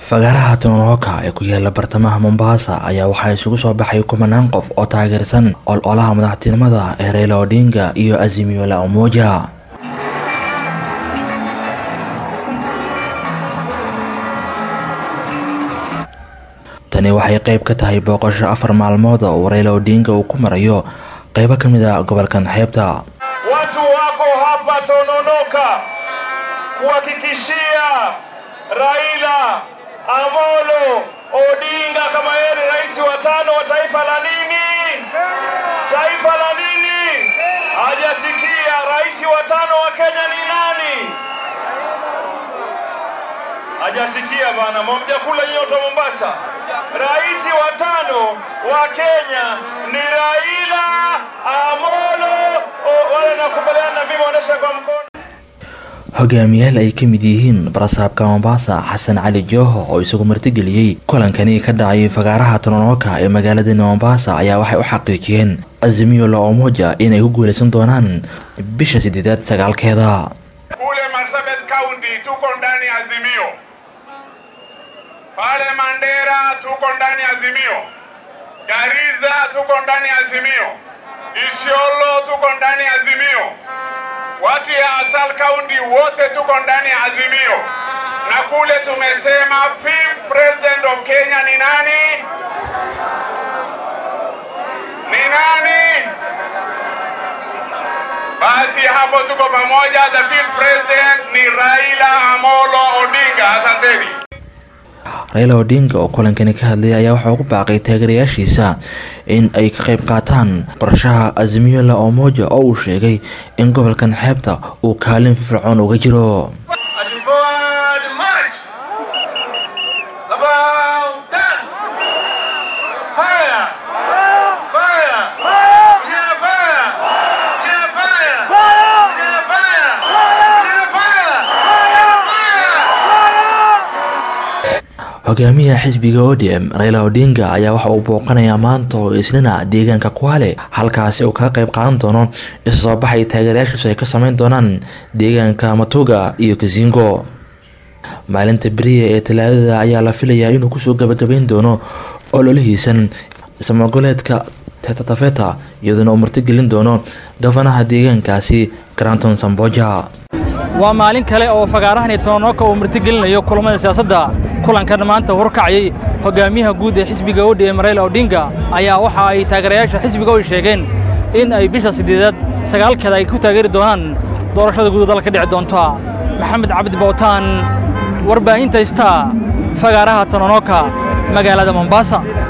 fagaaraha tononoka ee ku yaala bartamaha mombasa ayaa waxaa isugu soo baxay kumanaan qof oo taageersan ololaha madaxtinimada ee reyla odinga iyo azimio la umoja tani waxay qayb ka tahay booqasho afar maalmood oo reyla odinga uu ku marayo qaybo ka mid a gobolkan xeebta Watu wako hapa Tononoka kuhakikishia Raila Amolo Odinga kama yeye ni rais wa tano wa taifa la nini? Taifa la nini? Hajasikia rais wa tano wa Kenya ni nani? Hajasikia bana, mwajakula nyoto Mombasa. Rais wa tano wa Kenya ni Raila Amolo. O- Wale nakubaliana na mimi, onyesha kwa mkono. hogaamiyaal ay ka mid yihiin barasaabka mombasa xasan cali jooho oo isagu martigeliyey kulankani ka dhacay fagaaraha tononoka ee magaalada mombasa ayaa waxay u xaqiijiyeen azimio la umoja inay ku guuleysan doonaan bisha sideedaad sagaalkeeda Kule Marsabit County tuko ndani ya Azimio, pale Mandera tuko ndani ya Azimio, Gariza tuko ndani ya Azimio, Isiolo tuko ndani ya Azimio, watu ya Asal County wote tuko ndani ya Azimio, na kule tumesema fifth president of Kenya ni nani? Ni nani? Basi hapo tuko pamoja. The fifth president ni Raila Amolo Odinga. Asanteni. reyla odinga oo kulankani ka hadlayay ayaa waxaa ugu baaqay taageerayaashiisa in ay ka qayb qaataan qorshaha azimio la umoja oo uu sheegay in gobolkan xeebta uu kaalin firfircoon uga jiro Forward march. About that. Fire. Fire. Yeah, fire. Yeah, fire. Yeah, fire. Yeah, fire. Yeah, fire. hogaamiyaha xisbiga odm reyla odinga ayaa waxa uu booqanayaa maanta oo isnina deegaanka kwale halkaasi uu kaga qayb qaadan doono isu soo baxay taageerayaashiisu ay ka sameyn doonaan deegaanka matuga iyo kasingo maalinta beriya ee talaadada ayaa la filayaa inuu kusoo gabagabeyn doono ololihiisan ismagoleedka tetatafeta iyadoona uu martigelin doono gafanaha deegaankaasi granton samboja waa maalin kale oo fagaarahani tononoka uu martigelinayo kulamada siyaasadda kulankan maanta horkacayay hogaamiyaha guud ee xisbiga odm reyla odinga ayaa waxa ay taageerayaasha xisbiga oy sheegeen in ay bisha siddeedaad sagaalkeeda ay ku taageeri doonaan doorashada guud dalka dhici doonta maxamed cabdi bowtaan warbaahinta star fagaaraha tononoka magaalada mombasa